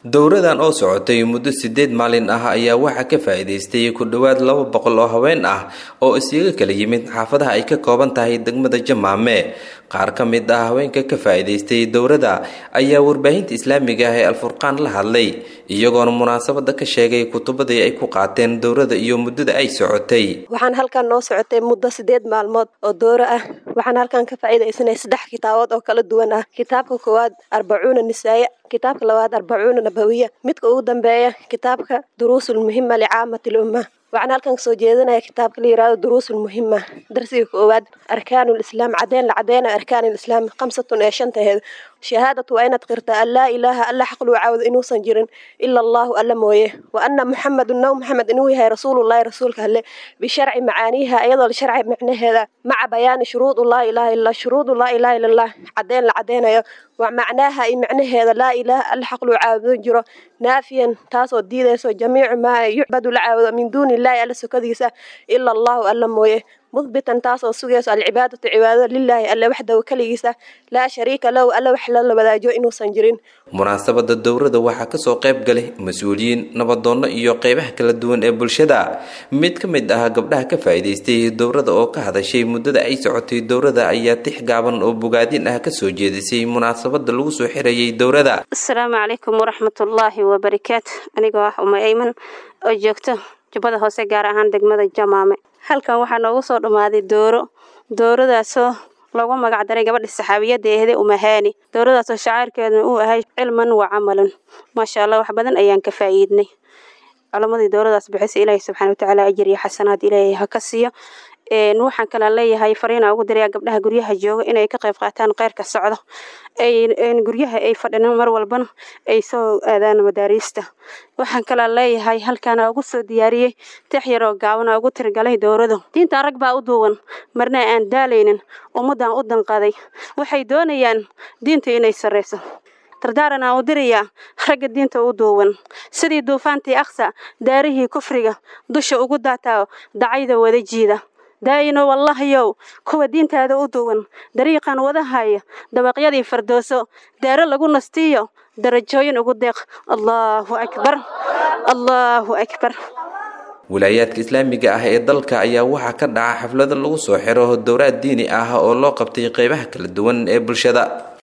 dowradan oo socotay muddo sideed maalin ah ayaa waxaa ka faa'iidaystay ku dhowaad laba boqol oo haween ah oo isaga kala yimid xaafadaha ay ka kooban tahay degmada jamaame qaar ka mid ah haweenka ka faa'iidaystay dowrada ayaa warbaahinta islaamiga ah ee alfurqaan la hadlay iyagoona munaasabada ka sheegay kutubadii ay ku qaateen dowrada iyo muddada ay socotay waxaan halkan noo socotay muddo sideed maalmood oo dooro ah waxaan halkan ka faa'iidaysanay saddex kitaabood oo kala duwan ah kitaabka koowaad arbacuuna nisaaya kitaabka labaad arbacuuna nabawiya midka ugu dambeeya kitaabka duruusul muhima licaamati lumma waxaan halkan kasoo jeedinaya kitaabka la yirahdo duruusul muhima darsiga koowaad arkaanul islaam cadeen la cadeyna arkaanul islaam khamsatun ee shantaheed shahaadatu waa inaad qirtaa an laa ilaaha alla xaq lagu caabudo inuusan jirin ila allahu alla mooye wa anna muxamedun naw maxamed inuu yahay rasuulullahi rasuulka alle bisharci macaaniiha iyadoo la sharci macnaheeda maca bayaani shuruudu laa ilaha illa shuruudu laa ilaha illa allah cadeen la cadeynayo wa macnaaha iyo macnaheeda laa ilaaha alla xaq lagu caabudo jiro naafiyan taasoo diidayso jamiicu maa yucbadu la caabudo min duuni illahi alla sokadiisa ila allahu alla mooye mudbitan taasoo sugayso alcibaadatu cibaadada lilaahi alle waxdaw keligiisa laa shariika lahu alle wax lala wadaajo inuusan jirin munaasabada dowrada waxaa kasoo qayb galay mas-uuliyiin nabadoonno iyo qeybaha kala duwan ee bulshada mid ka mid ah gabdhaha ka faa'iidaystay dowrada oo ka hadashay muddada ay socotay dowrada ayaa tix gaaban oo bogaadin ah kasoo jeedisay munaasabada lagu soo xirayay dowrada asalaamu calaykum waraxmatullaahi wabarakaatu anigoo ah uma ayman oo joogto jubbada hoose gaar ahaan degmada jamaame halkan waxaa noogu soo dhammaaday dooro dooradaasoo loogu magacdaray gabadha saxaabiyadda ehde umahaani dooradaasoo shacaarkeeduna uu ahay cilman wa camalan maasha allah wax badan ayaan ka faa'iidnay culamadii dooradaas bixisa ilaahay subxana watacaala ajir iyo xasanaad ilaahay ha ka siiyo waxaan kala leeyahay fariina ugu dirayaa gabdhaha guryaha jooga inay ka qayb qaataan keyrka socdo guryaha ay fadhinaan mar walbana ay soo aadaan madaariista waxaan kala leeyahay halkaana ugu soo diyaariyey tix yaroo gaabana ugu tirgalay dowradu diintan rag baa u duuban marna aan daalaynin ummaddan u danqaday waxay doonayaan diinta inay sarrayso dardaaran aan u dirayaa ragga diinta u duuban sidii duufaantii aksa daarihii kufriga dusha ugu daataa dacayda wada jiida daayino wallahayow kuwa diintaada u duwan dariiqan wadahaya dabaqyadii fardooso daaro lagu nastiyo darajooyin ugu deeq allaahu akbar allaahu akbar wilaayaadka islaamiga ah ee dalka ayaa waxaa ka dhaca xaflado lagu soo xiro dowraad diini ah oo loo qabtay qeybaha kala duwan ee bulshada